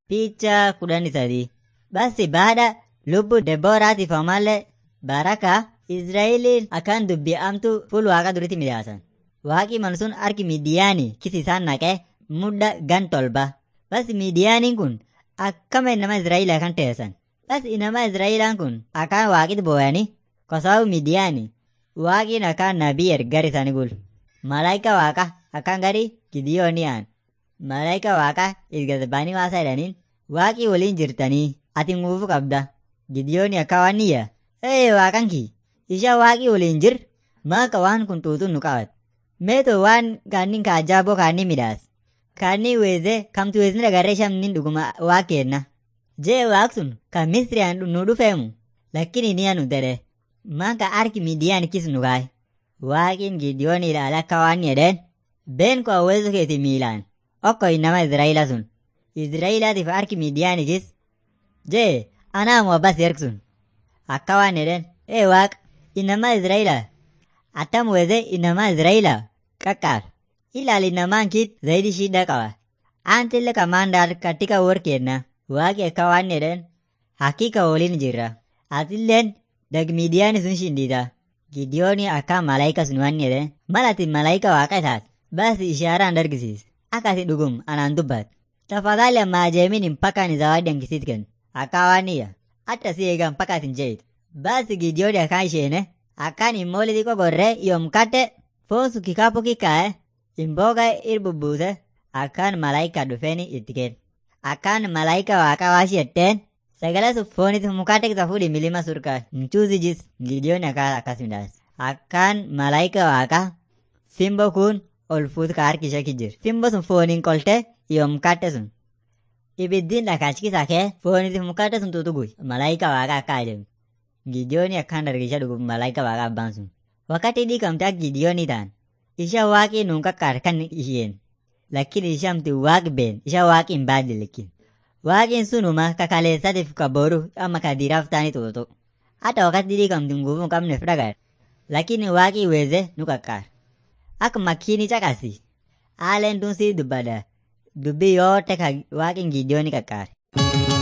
Picha kudhanii sadii. Basi baada lubbu Debooraatiif ammallee baraka Israa'eliin akkaan dubbi'amtu fuul waaqa duritti midhaasan. Waaqi mal sun harki Midiyaanii kisi isaan naqee mudda gan tolba. Basi Midiyaaniin kun akkama inama Israa'elaa kan teessan. Basi inama Israa'elaan kun akkaan waaqit booyanii kosaawu Midiyaanii waaqiin akkaan nabii ergar isaanii bul. Malaayika waaqa akkaan gadi Gidiyoonii aan. Malaayika waaqa isgasbaanii waasaa jedhaniin waaqii waliin jirtanii ati nguufu qabda. Gidiyoonii akka waan niyya. Ee waaqan kii isha waaqii waliin jir maaka waan kun tuutuun nu qabat. Meeto waan kaannin ka ajaa'iboo kaannin midhaas. Kaannin weeze kamtu weesni dhagarree shamnin dhuguma waa kenna. Jee waaq sun kan Misriyaan nu dhufeemu lakkini niya nu dede. Maaka harki Midiyaan kis nu gaay. Waaqiin Gidiyoonii ilaala akka waan jedheen been koo weesu keeti miilaan. Okko inama Israa'ila sun. Israa'ilaatiif harki Midiyaan kis. Jee anaamu abbas ergsun. Akka waan jedheen ee waaq inama Israa'ila. Attam weeze inama Israa'ila qaqqaar. Ilaali namaan kiit zaidi shida qaba. Antille kamaandaar katika workenna. Waaqi akka waan jedheen hakika waliin jirra. Atilleen dag Midiyaan sun shindita. Gidiyoonii akka malaayika sun waan jedheen malati malaayika waaqa isaat. Basi ishaaraan dargisiis. Akkasi dhugum anaan dubbat. Tafadhali amma ajeemin mpaka zawadi ankisit kennu. Akka waan niyya. Atta si eegan mpaka atin jeet. Basi Gidiyooni akkaan isheene akkaan immoo xiqqoo gorree yoomkadde foonsu kikaapuu kikkaa'e imbooga irbubbuuse akkaan malaayika dhufeeni itti kenna. Akkaan malaayika waaqa waashi jetteen sagalee sun foonitti mukaatte kisa fuudhi milima surkaa mchuuzi jis Gidiyooni akkaan akkas midhaas. Akkaan malaayika waaqa fimbo kun ol fuut ka harki ishee kijjir. Fimbo sun fooniin qolte yoomkadde sun. Ibiddiin dhakaachikisa kee foonitti mukaatte sun tutugui malaayika waaqa akka ajaa'ibni. Gidiyooni akkaan dargisha dhugu malaayika waaqa abbaan sun. Wakati dhiikamte akka Gidiyoonii ta'an isha waaqii nuun qaqqaar kan isheen. Lakkin ishamti waaq been isha waaqi hin baadde lakkin. Waaqiin sunuma kakaleessatiif ka boru amma ka diraaf ta'anii tuutu. Hata wakati dhiikamti nguufuu hin qabneef dhagar. Lakkin waaqii weeze nu qaqqaar. Akka makkiini caqasi. Haaleen tun sii dubbada. Dubbii yoo ta'e ka waaqin Gidiyooni qaqqaare.